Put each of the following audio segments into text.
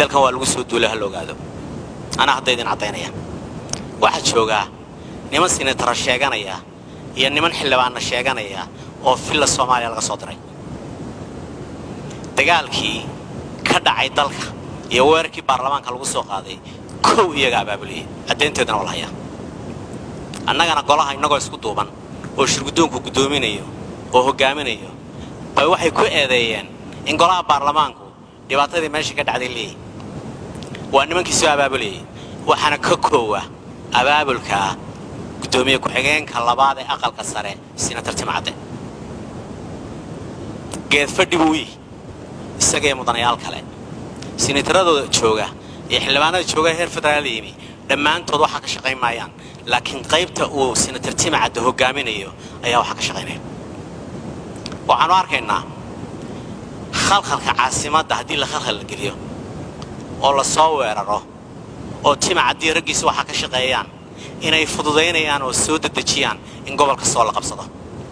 dalkan waa lagu soo duulay ha la ogaado anaa hadda idin caddaynaya waxaa joogaa niman sinatara sheeganaya iyo niman xildhibaanna sheeganaya oo villa soomaaliya laga soo diray dagaalkii ka dhacay dalka iyo weerarkii baarlamaanka lagu soo qaaday kow iyaga abaabuliyey caddaynteedana waa la hayaa annagana golaha innagoo isku duuban oo shirguddoonku guddoominayo oo hoggaaminayo bay waxay ku eedeeyeen in golaha baarlamaanku dhibaatadii meesha ka dhacday leeyihi waa nimankii soo abaabulayay waxaana ka koowa abaabulka guddoomiye ku-xigeenka labaad ee aqalka sare sinatar timcadde geed fadhi buu yihi isagaiyo mudanayaal kale sinataradooda jooga iyo xildhibaanada jooga heer federaal yimi dhammaantood waxaa ka shaqayn maayaan laakiin qaybta uu sinatar timcadde hoggaaminayo ayaa waxaa ka shaqaynaya waxaanu arkaynaa khalkhalka caasimadda haddii la khalkhal la geliyo oo la soo weeraro oo timacaddii raggiisa waxaa ka shaqeeyaan inay fududaynayaan oo soo dedejiyaan in gobolka sool la qabsado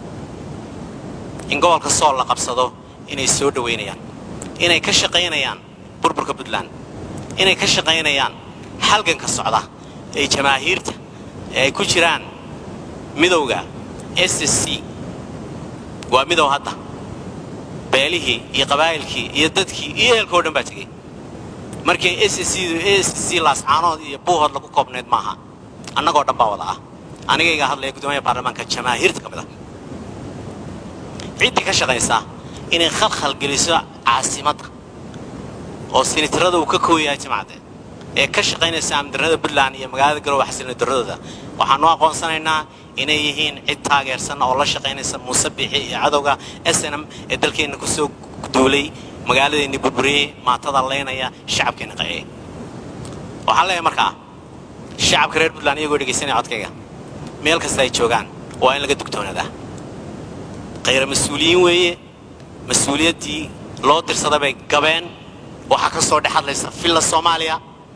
in gobolka sool la qabsado inay soo dhowaynayaan inay ka shaqaynayaan burburka puntland inay ka shaqaynayaan halganka socda ee jamaahiirta ee ay ku jiraan midowga s s c waa midow hadda beelihii iyo qabaa'ilkii iyo dadkii iyo ehelka o dhan baa tegey markii s s c laascaanood iyo buuhood lagu koobnayd maaha annagoo dhan baa wada ah anigayga hadlaya guddoomiyaha baarlamaanka jamaahiirta ka mid ah ciddii ka shaqaysa inay khalkhal geliso caasimadda oo sinitarada uu ka kooyahay jimcadde ee ka shaqaynaysa amdarnada puntland iyo magaalada garowe xasilna daradooda waxaanu aqoonsanaynaa inay yihiin cid taageersan oo la shaqaynaysa muuse biixi iyo cadowga s n m ee dalkeenna ku soo duulay magaaladeenni burburiyey maatada laynaya shacabkeenna qaciyey waxaan leeyahay markaa shacabka reer puntland iyagoo dhegaysanaya codkayga meel kasta ay joogaan waa in laga dugtoonaadaa khayra mas-uuliyiin weeye mas-uuliyaddii loo dirsaday bay gabeen waxaa ka soo dhex hadlaysa villa soomaaliya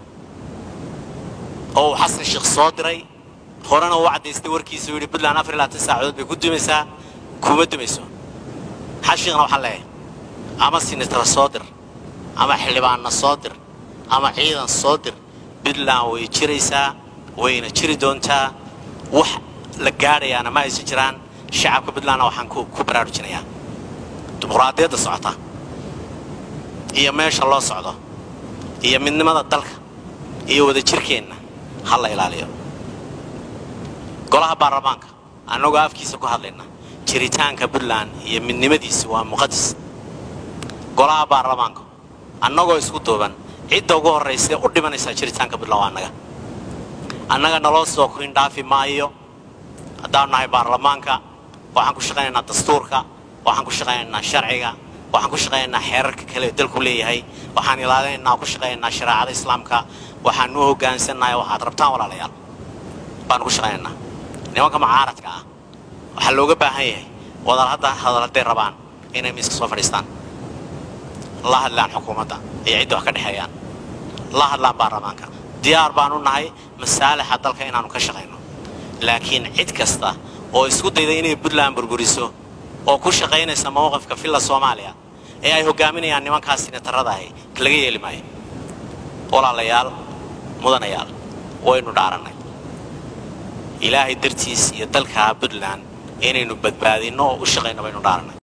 oo uu xasan sheekh soo diray horena uu caddaystay warkiisa uu yidhi puntland afar iyo labaatan saacadood bay ku dumaysaa kuma dumayso xashiiqna waxaan leeyahay ama sinitara soo dir ama xildhibaanna soo dir ama ciidan soo dir puntland way jiraysaa wayna jiri doontaa wax la gaadhayaana ma aysan jiraan shacabka puntlandna waxaan ku baraarujinayaa dimuqraadiyadda socota iyo meesha loo socdo iyo midnimada dalka iyo wadajirkeenna ha la ilaaliyo golaha baarlamaanka annagoo afkiisa ku hadlayna jiritaanka puntland iyo midnimadiisa waa muqadis golaha baarlamaanka annagoo isku duuban cidda ugu horraysae u dhimanaysaa jiritaanka puntland waa annaga annaga naloo soo kuindhaafi maayo haddaanu nahay baarlamaanka waxaan ku shaqaynaynaa dastuurka waxaan ku shaqaynaynaa sharciga waxaan ku shaqaynaynaa xeerarka kale ee dalku leeyahay waxaan ilaalinaynaa ku shaqaynaynaa shareecada islaamka waxaan u hoggaansannahay waxaad rabtaan walaalayaal baanu ku shaqaynaynaa nimanka mucaaradka ah waxaa looga baahan yahay wadal hadda hadal hadday rabaan inay miiska soo fadhiistaan la hadlaan xukuumadda iyo cidda wax ka dhexeeyaan la hadlaan baarlamaanka diyaar baanu nahay masaalixa dalka inaannu ka shaqayno laakiin cid kasta oo isku dayda inay puntland burburiso oo ku shaqaynaysa mowqifka villa soomaaliya ee ay hoggaaminayaan nimankaas sinatarada ahi laga yeeli maayo walaalayaal mudanayaal waynu dhaarannay ilaahay dartiis iyo dalka puntland inaynu badbaadinno oo u shaqayno baynu dhaarannay